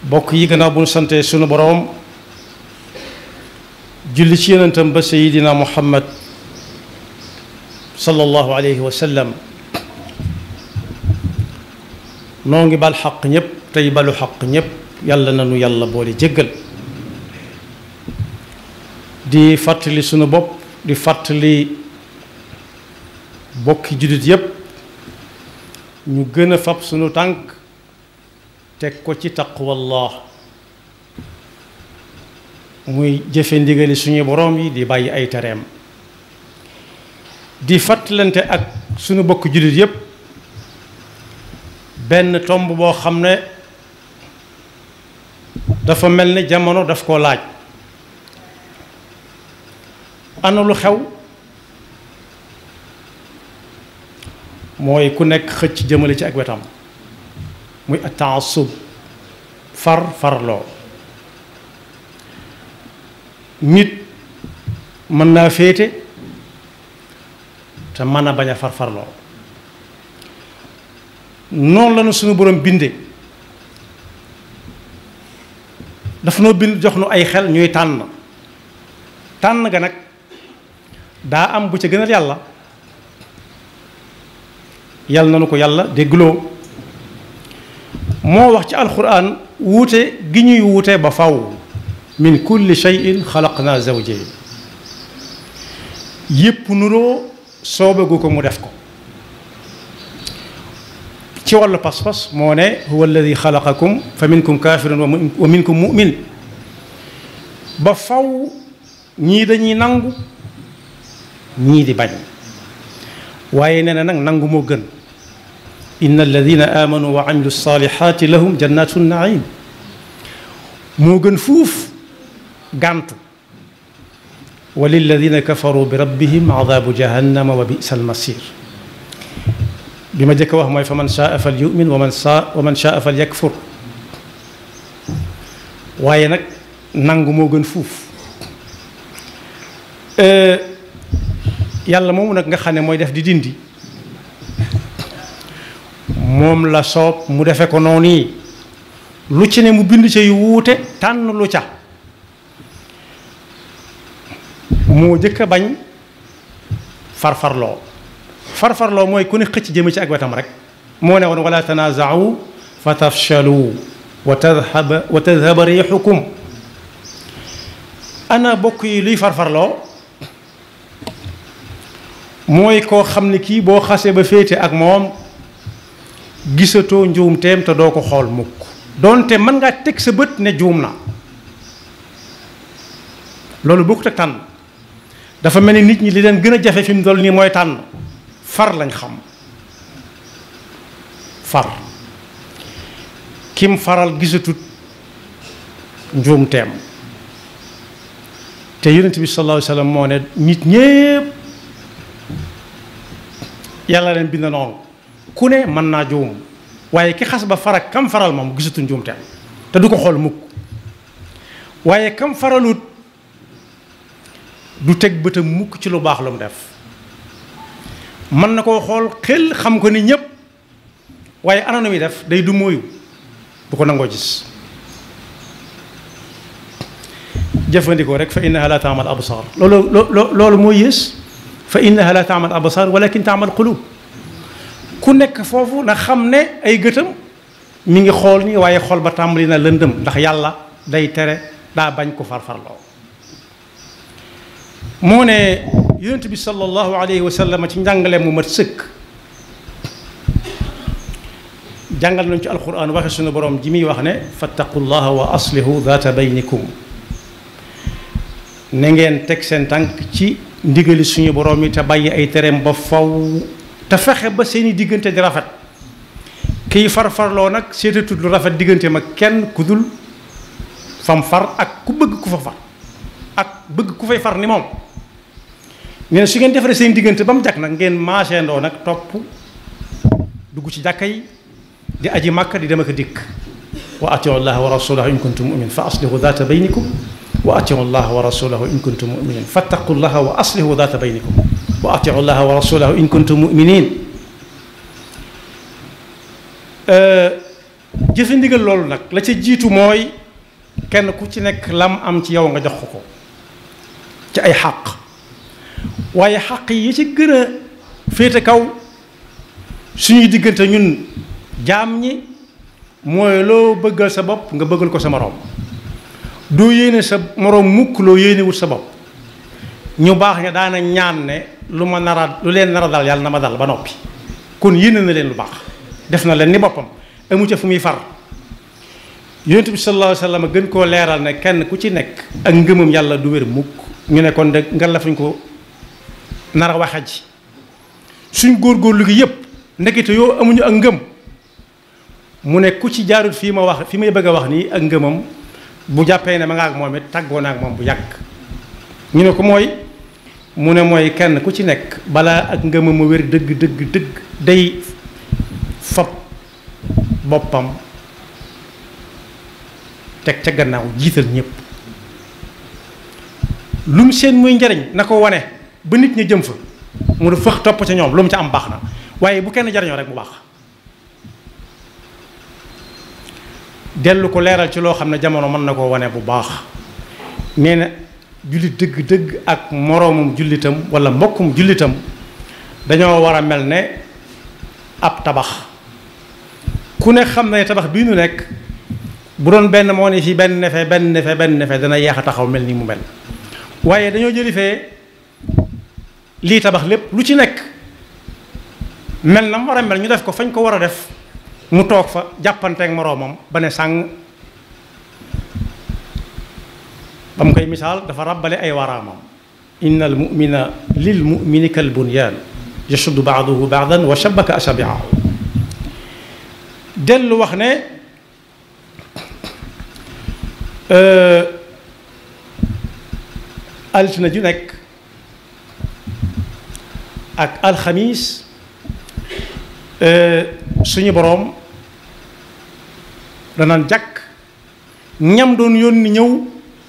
bokk yi gannaaw bu ñu sante sunu boroom julli ci yonentam ba sayidina muhammad sallallahu alayhi wa sallam noo ngi bal xaq ñépp tey balu xaq ñépp yàlla na nu yàlla boole jéggal di fàttali sunu bopp di fàttali bokki jullit yépp ñu gën a fab sunu tànk teg ko ci taqwallah muy jëfe ndigali suñu boroom yi di bàyyi ay tereem di fàttalante ak sunu bokk jullit yépp benn tomb boo xam ne dafa mel ni jamono daf koo laaj ana lu xew mooy ku nekk xëcc jëmale ci ak wetam muy ataasub far farloo nit mën naa féete te mën a bañ a far farloo noonu la nu suñu borom binde dafa noo bind jox nu ay xel ñuy tànn tànn ga nag daa am bu ca gënal yàlla yàlla na nu ko yàlla déggloo moo wax ci alquran wuute gi ñuy wuute ba faw min kulli shay'in xalaqna zawjayn yépp nuroo soobagu ko mu def ko ci wàllu pas-pas moo ne huwa alladi xalaqakum fa minkum kafirun wa minkum mu'min ba faw ñii dañuy nangu ñii di bañ waaye nee na nag nangu moo gën inna alladina amanu wa amilu salihati lahum jannatu naim moo gën fuuf gàntu wa lilladina kafaru bi rabbihim adabu jahannama wa bisa almasir bi ma jëkk wax mooy fa man shaa fal yumin wa man saa wa man shaa fal yakfur waaye nag nangu moo gën fuuf yàlla moomu nag nga xam ne mooy def di dindi moom la soob mu defe ko noonu yi lu ci ne mu bind ca yu wuute tànn lu ca moo jëkk a bañ farfarloo farfarloo mooy ku ne xëcc jëme ci ak wetam rek moo ne woon wala tanaaza'u fa tafshalu wa tadhaba wa tadhaba riixukum ana bokk yi luy farfarloo mooy koo xam ne kii boo xasee ba féete ak moom gisatoo njuumteem te doo ko xool mukk doonte mën ngaa teg sa bët ne juum na loolu bokkut ak tànn dafa mel ni nit ñi li leen gën a jafe fi mu toll nii mooy tànn far lañ xam far kim faral gisatut njuumteem te yonent bi sallallahu alayhi wa sallam moo ne nit ñépp yàlla leen bind noonu ku ne mën naa juum waaye ki xas ba farak kam faral moom gisatu njuumteem te du ko xool mukk waaye kam faralut du teg bëtam mukk ci lu baax lu mu def mën na koo xool xel xam ko ni ñépp waaye ana nu muy def day du mooyu bu ko nangoo gis jëfandikoo rek fa innaha la taamal absar loolu loolu mooy yées fa innaha la taamal absar walakin taamal qulub ku nekk foofu na xam ne ay gëtam mi ngi xool nii waaye xool ba tàmbali na lëndëm ndax yàlla day tere daa bañ ko farfarloo moo ne yonent bi sallallahu alayhi wa sallam ci njàngale mu mat sëkk jàngal nañu ci alquran waxe suñu borom ji muy wax ne fattaqullaha wa aslihu data baynikum ne ngeen teg seen tànk ci ndigali suñu borom yi te bàyyi ay tereem ba faw te fexe ba seeni diggante di rafet kiy farfarloo nag seetatut lu rafet diggante ma kenn ku dul fam far ak ku bëgg ku fa far ak bëgg ku fay far ni moom nee na su ngeen defaree seen diggante ba mu jàkk nag ngeen maaseendoo nag topp dugg ci jàkka yi di aji màkka di dem ak dikk wa atiu llaha wa rasulahu in kuntum muminin fa aslihu data baynikum wa atiu llaha wa rasulahu in kuntum muminin fattaqu llaha wa aslihu data baynikum wa atiu llaha wa rasulahu in kuntum muminin jëfe ndigal loolu nag la ca jiitu mooy kenn ku ci nekk lam am ci yow nga jox ko ko ci ay xàq waaye xàq yi ci gën a féete kaw suñuy diggante ñun jaam ñi mooy loo bëggal sa bopp nga bëggal ko sa moroom doo yéene sa moroom mukk loo yéene wut sa bopp ñu baax ña daana ñaan ne lu ma nara lu leen nara dal yàlla na ma dal ba noppi kon yéene na leen lu baax def na leen ni boppam amu ca fu muy far yonent bi sallallahu alayhi wa sallam gën koo leeral ne kenn ku ci nekk ak ngëmam yàlla du wér mukk ñu ne kon de nga la fuñ ko nar a waxe ji suñ góorgóorlu gi yépp ndekete yoo amuñu ak ngëm mu ne ku ci jaarut fii ma wax fi may bëgg a wax nii ak ngëmam bu jàppee ne ma nga ak moom it tàggoo na ak moom bu yàgg ñu ne ko mooy mu ne mooy kenn ku ci nekk balaa ak ngëmam a wér dëgg dëgg dëgg day fab boppam teg ca gannaaw jiital ñépp lu mu seen muy njariñ na ko wane ba nit ñi jëm fa mu ne fëx topp ca ñoom lu mu ca am baax na waaye bu kenn jariñoo rek mu baax dellu ko leeral ci loo xam ne jamono mën na koo wane bu baax nee na jullit dëgg-dëgg ak moroomum jullitam wala mbokkum jullitam dañoo war a mel ne ab tabax ku ne xam ne tabax bii nu nekk bu doon benn moo ne fii benn nefe benn nefe benn nefe dana yeex a taxaw mel ni mu mel waaye dañoo jëli fee lii tabax lépp lu ci nekk mel na mu war a mel ñu def ko fañ ko war a def mu toog fa jàppanteek moroomam ba ne sàng ba mu koy misaal dafa ràbbale ay waraamam inna al mumina lil mumini kal bunyaan yashuddu baaduhu baadan wa shabaka asabiahu dellu wax ne altine ju nekk ak alxamis suñu boroom danaan jàkk ñam doon yónni ñëw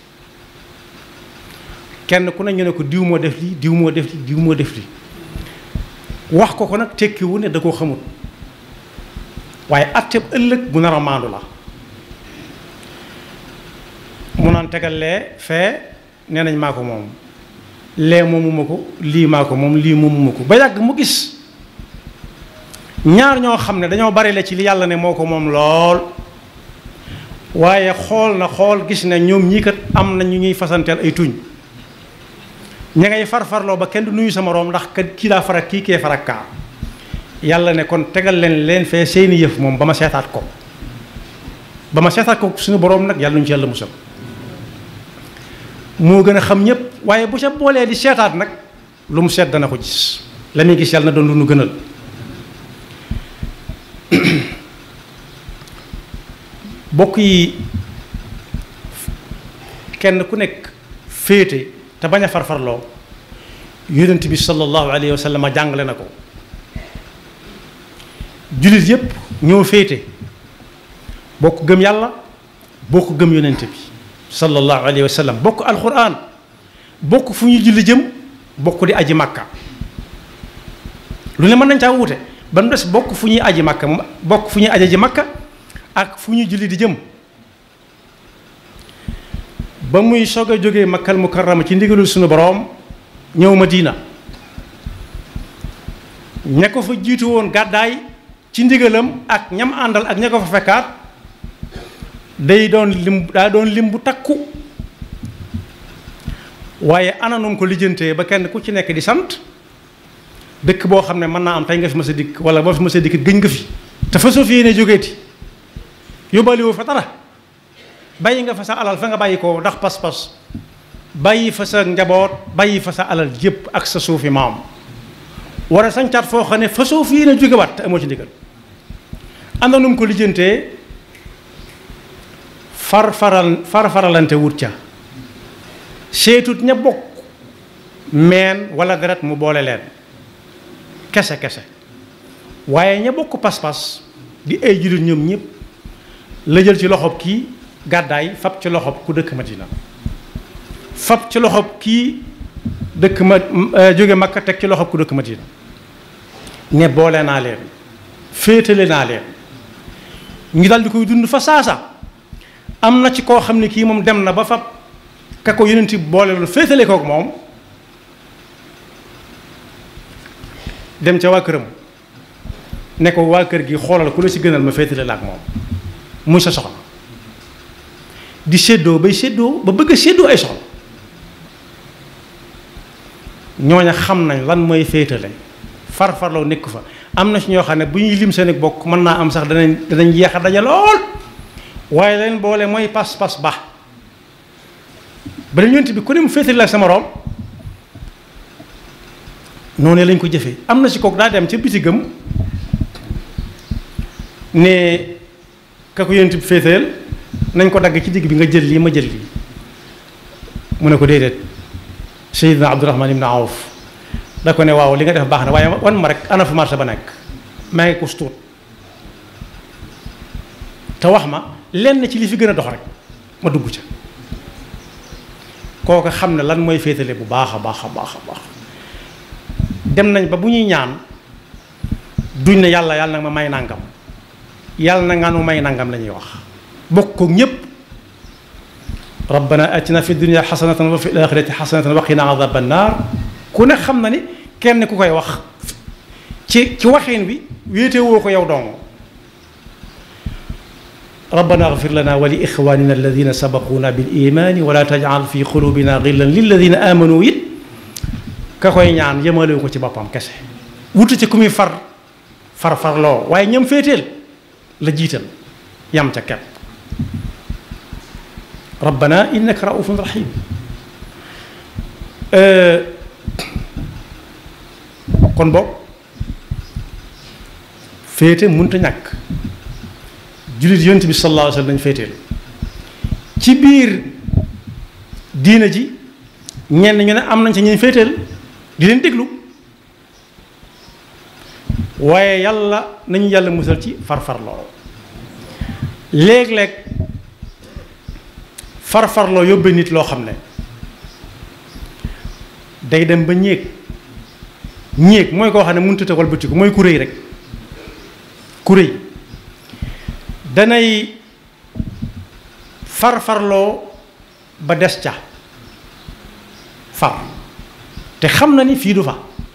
kenn ku ne ñu ne ko diw moo def lii diw moo def lii diw moo def lii wax ko ko nag tekkiwu ne da koo xamul waaye atteb ëllëg bu nar a maandu la mu naan tegal lee fee nee nañ maa ko moom lee moomuma ko lii maa ko moom lii moomuma ko ba yàgg mu gis ñaar ñoo xam ne dañoo bari la ci li yàlla ne moo ko moom lool waaye xool na xool gis ne ñoom ñii kat am na ñu ñuy fasanteel ay tuñ ña ngay farfarloo ba kenn du nuyu sa moroom ndax kat kii daa farak kii kee farak kaa yàlla ne kon tegal leen leen fee seeni yëf moom ba ma seetaat ko ba ma seetaat ko suñu boroom nag yàlla ñu ci yàlla musal moo gën a xam ñépp waaye bu ca boolee di seetaat nag lu mu seet dana ko gis la muy gis yàlla na doon lu nu gënal bokk yi kenn ku nekk féete te bañ a farfarloo yonent bi sallallahu alayhi wa sallam jàngale na ko jullit yépp ñoo féete bokk gëm yàlla bokk gëm yonent bi sallallahu alayhi wa sallam bokk alquran bokk fu ñuy julli jëm bokk di aji màkka lu ne mën nañ caa wuute ba mu des bokk fu ñuy aji màkka bokk fu ñuy aji ji màkka ak fu ñuy julli di jëm ba muy soog a jógee makkal mukarrama ci ndigalul suñu boroom ñëw Madina ña ko fa jiitu woon gàddaay ci ndigalam ak ñam àndal ak ña ko fa fekkaat day doon lim daa doon lim bu takku waaye ananum ko lijjantee ba kenn ku ci nekk di sant dëkk boo xam ne mën naa am tey nga fi ma sa dikk wala boo fi ma sa dikk gëñ nga fi te fa soo fi yéene jógeeti yóbbaale woo fa dara bàyyi nga fa sa alal fa nga bàyyi ko ndax pas-pas bàyyi fa sa njaboot bàyyi fa sa alal jépp ak sa suufi maam war a sancaat foo xam ne fa soo fi yéene jógewaat te amoo ci ndigal am na nu mu ko lijjantee far faral far faralante wut ca seetut ña bokk meen wala deret mu boole leen kese kese waaye ña bokk pas-pas di ay jullit ñoom ñëpp la jël ci loxob kii gàddaay fab ci loxob ku dëkk Madina fab ci loxob kii dëkk ma jóge Makka teg ci loxob ku dëkk Madina ne boole naa leen féetale naa leen ñu daal di koy dund fa saasa am na ci koo xam ne kii moom dem na ba fa ka ko yonent bi boole loolu féetale kook moom dem ca waa këram ne ko waa kër gi xoolal ku la ci gënal ma féetale la ak moom muy sa soxna di séddoo bay séddoo ba bëgg a séddoo ay soxla ñooña xam nañ lan mooy féetale farfarloo nekk fa am na ci ñoo xam ne bu ñuy lim seen bokk mën naa am sax danañ danañ yeex a daje lool waaye leen boole mooy pas-pas ba ba yonent bi ku ne mu féetale la ak sama morom noonu lañ ko jëfee am na ci kooku daa dem ca bitigam ne ka ko yonent bi féeteel nañ ko dagg ci digg bi nga jël lii ma jël lii mu ne ko déedéet Seydina Abdourahman ibn Awf da ko ne waaw li nga def baax na waaye wan ma rek ana fu marché ba nekk maa ngi ko tuut te wax ma lenn ci li fi gën a dox rek ma dugg ca kooku xam ne lan mooy féetale bu baax a baax a baax a baax dem nañ ba bu ñuy ñaan duñ ne yàlla yàlla nag ma may nangam yàlla na nga nu may nangam la ñuy wax bokk ko ñépp rabbana atina fi dunya xasanatan wa fi alaxirati xasanatan wa qina adaba annar ku ne xam na ni kenn ku koy wax ci ci waxin bi wéete woo ko yow dong rabbana agfir lana wa li ixwanina alladina sabaquna bil imani wala tajal fi qulubina gillan lilladina amanu it ka koy ñaan yemale ko ci boppam kese wutu ci ku muy far far farloo waaye ñam féeteel la jiital yam ca kepp rabbana innaka raufun rahim kon boog féete mënta ñàkk jullit yonent bi sallallahu alayhi wa sallam dañu féeteel ci biir diina ji ñenn ñu ne am nañ ci ñuy féeteel di leen déglu waaye yàlla nañu yàlla musal ci farfarloo léeg-léeg farfarloo yóbbee nit loo xam ne day dem ba ñéeg ñéeg mooy koo xam ne mënut a walbatiku mooy ku rëy rek ku rëy danay farfarloo ba des ca far te xam na ni fii du fa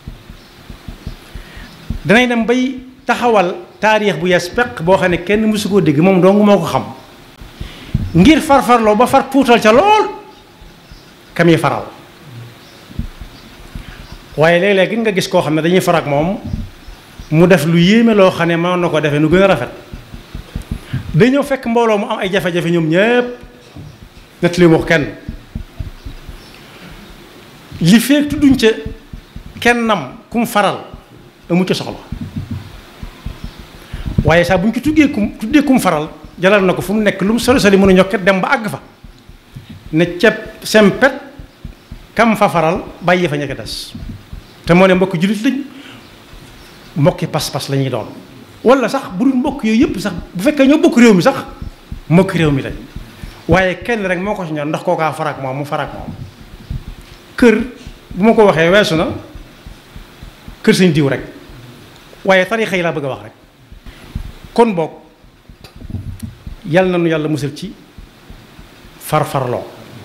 danay dem bay taxawal taarix bu yees peq boo xam ne kenn mësu koo dégg moom dong moo ko xam ngir farfarloo ba far tuutal ca lool kam yi faral waaye léeg-léeg nga gis koo xam ne dañuy far ak moom mu def lu yéeme loo xam ne mën na ko defee nu gën a rafet day ñëw fekk mbooloo mu am ay jafe-jafe ñoom ñépp net li wax kenn li feek tudduñ ca kennam ku mu faral amu ca soxla waaye saa bu ñu ci tuggee kum tuddee kum faral jalal na ko fu mu nekk lu mu sori sori mën a ñokket dem ba àgg fa ne ceeb sempet kam fa faral bàyyi fa ñekk des te moo ne mbokki jullit lañ mbokki pas-pas la ñuy doon wala sax bu dul mbokk yooyu yëpp sax bu fekkee ñoo bokk réew mi sax mbokki réew mi lañ waaye kenn rek moo ko ci ñor ndax kookaa farak moom mu farak moom kër bu ma ko waxee weesu na kër sañ diw rek waaye tarixa yi laa bëgg a wax rek kon boog yal na nu yàlla musal ci farfarloo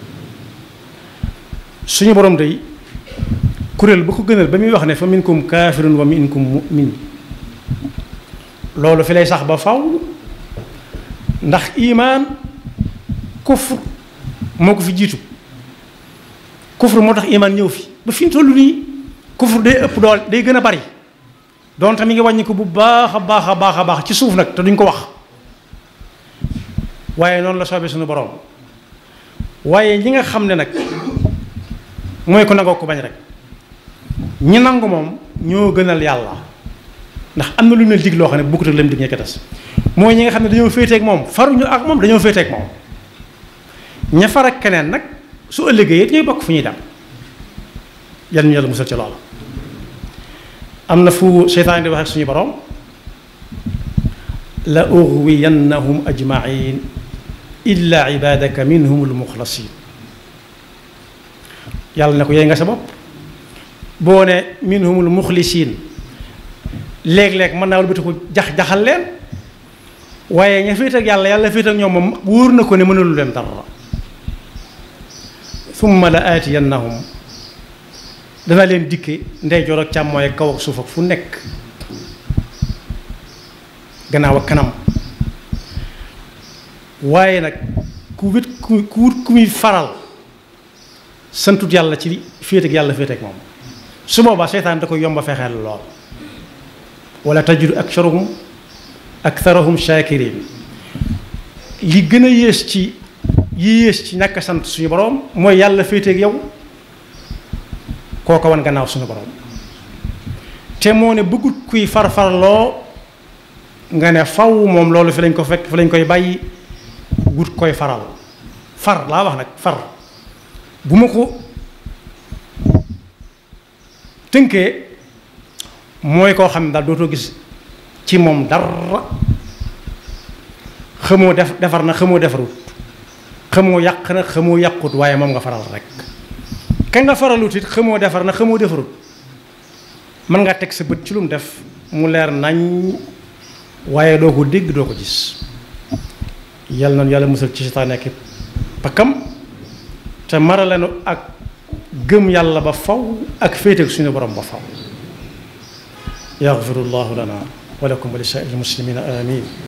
suñu borom day kuréel bu ko gënal ba muy wax ne fa minkum kaafirun wa minkum mu'min loolu fi lay sax ba faw ndax imaan kufr moo ko fi jiitu kufr moo tax imaan ñëw fi ba fi ñu toll nii kufr day ëpp dool day gën a bari donte mi ngi wàññi ko bu baax a baax a baax a baax ci suuf nag te duñ ko wax waaye noonu la soobee suñu borom waaye ñi nga xam ne nag mooy ko nangoo ko bañ rek ñi nangu moom ñoo gënal yàlla ndax am na lu ñu leen dig loo xam ne bokkut ak lam dig ñekk des mooy ñi nga xam ne dañoo féeteeg moom faruñu ak moom dañoo féeteeg moom ña far ak keneen nag su ëllëgee it ñooy bokk fu ñuy dem yal ñu yàlla musal ci loola am na fu seytaan di wax ak suñu borom la ughwiyannahum ajmain illa ibadaka minhum almuxlasin yàlla ne ko yey nga sa bopp boo ne minhumul muxlisin léeg-léeg mën naa walbati ko jax-jaxal leen waaye ña féet ak yàlla yàlla féet ak ñoom moom wóor na ko ne mënulu leen dara summa la aatiyannahum dana leen dikke ndeyjoor ak càmmooy ak kaw ak suuf ak fu nekk gannaaw ak kanam waaye nag ku wit ku ku wut ku muy faral santut yàlla ci féet ak yàlla féet ak moom su boobaa seytaan da koy yomba fexeel lool wala tajidu aktharuhum aktharuhum shakirin li gën a yées ci yi yées ci ñàkk sant suñu borom mooy yàlla féete ak yow kooko wan gannaaw suñu borom te moo ne bëggut kuy farfarloo nga ne faw moom loolu fi lañ ko fekk fi lañ koy bàyyi wut koy faral far laa wax nag far bu ma ko tënkee mooy koo xam ne daal dootoo gis ci moom dara xamoo def defar na xamoo defarut xamoo yàq na xamoo yàqut waaye moom nga faral rek ka nga faralut it xamoo defar na xamoo defarut mën nga teg sa bët ci lu mu def mu leer nañ waaye doo ko dégg doo ko gis yal na yàlla musal ci seytaane ak pakkam te maralenu ak gëm yàlla ba faw ak féete ak suñu borom ba faw yaxfirullahu lana wa lakum wa li saa'iril muslimina amin